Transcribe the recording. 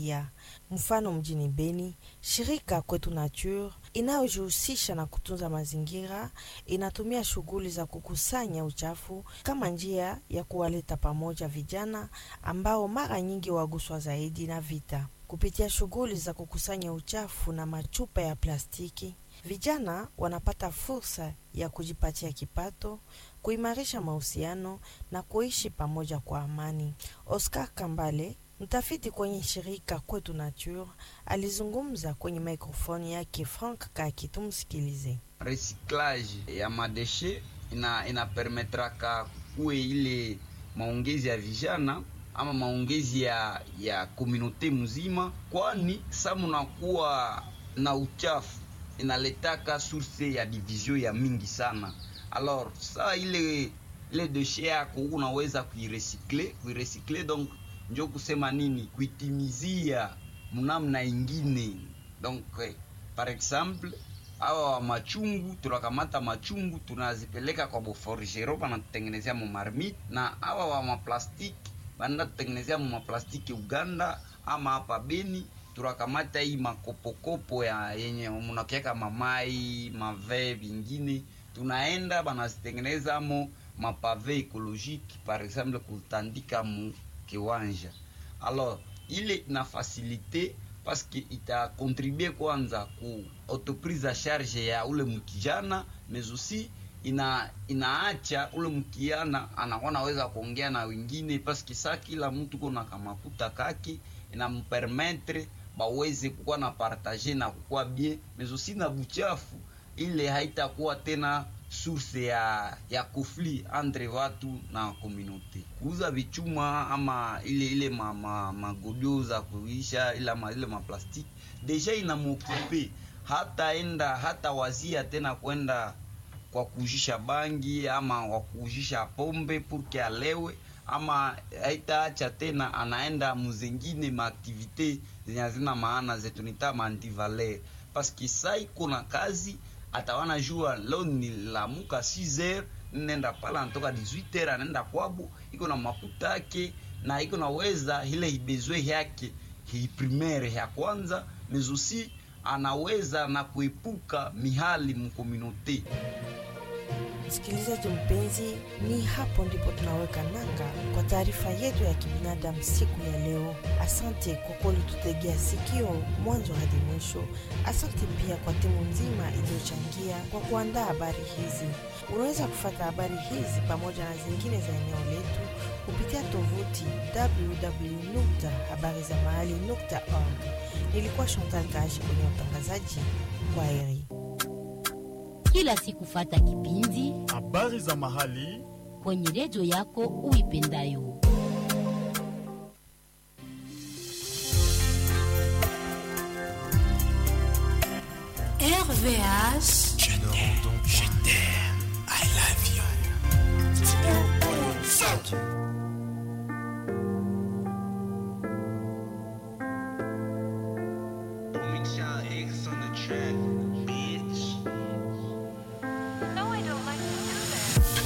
raia. Mfano, mjini Beni, shirika Kwetu Nature inayojihusisha na kutunza mazingira inatumia shughuli za kukusanya uchafu kama njia ya kuwaleta pamoja vijana ambao mara nyingi waguswa zaidi na vita. Kupitia shughuli za kukusanya uchafu na machupa ya plastiki, vijana wanapata fursa ya kujipatia kipato, kuimarisha mahusiano na kuishi pamoja kwa amani. Oscar Kambale, mtafiti kwenye shirika Kwetu Nature, alizungumza kwenye mikrofoni yake Frank Kaki. Tumsikilize. Recyclage ya madeshe ina inapermetraka kuwe ile maongezi ya vijana ama maongezi ya ya komunote mzima, kwani sa munakuwa na uchafu inaletaka source ya division ya mingi sana. Alors sa ile ile deshe yako unaweza kuiresikle kuiresikle, donc njo kusema nini, kuitimizia mnamna ingine. Donc eh, par exemple awa wa machungu tunakamata machungu tunazipeleka kwa boforgero banatutengenezea mu marmite, na awa wa maplastiki banda tutengenezea mu maplastiki Uganda ama hapa Beni tunakamata hii makopokopo ya yenye munakiaka mamai mave vingine, tunaenda banazitengeneza mo mapave ekolojiki par exemple kutandika mu kiwanja. Alors ile na fasilite paske ita contribue kwanza ku autoprise a charge ya ule mkijana mais aussi ina inaacha ule mkiana anakuwa naweza kuongea na wengine paske saa kila mtu kona kamakuta kake inampermetre baweze kukuwa na partage na kukuwa bien mais aussi na buchafu ile haitakuwa tena source ya ya conflit entre watu na communauté. Kuuza vichuma ama ile ile ma, ma, magodio za kuisha ile ma, ile maplastiki deja inamokupe hata enda hata wazia tena kwenda kwa kuujisha bangi ama kwa kuujisha pombe purke alewe ama haitaacha tena, anaenda muzengine maaktivite zenye hazina maana zetu nita mandivaler paske sa iko na kazi atawana jua leo nilamuka 6h nenda pala anatoka 18h anaenda kwabo, iko na makuta yake na iko naweza ile ibezwe yake hii primaire ya kwanza mezusi anaweza na kuepuka mihali mkomunote. Msikilizaji mpenzi, ni hapo ndipo tunaweka nanga kwa taarifa yetu ya kibinadamu siku ya leo. Asante kwa kulitutegea sikio mwanzo hadi mwisho. Asante pia kwa timu nzima iliyochangia kwa kuandaa habari hizi. Unaweza kufata habari hizi pamoja na zingine za eneo letu kupitia tovuti www.habarizamahali.org. Nilikuwa Chantal Kashi kwenye utangazaji. Kwa heri. kila siku fata kipindi habari za mahali kwenye redio yako uipendayo. RVH. je t'aime, je t'aime, I love you.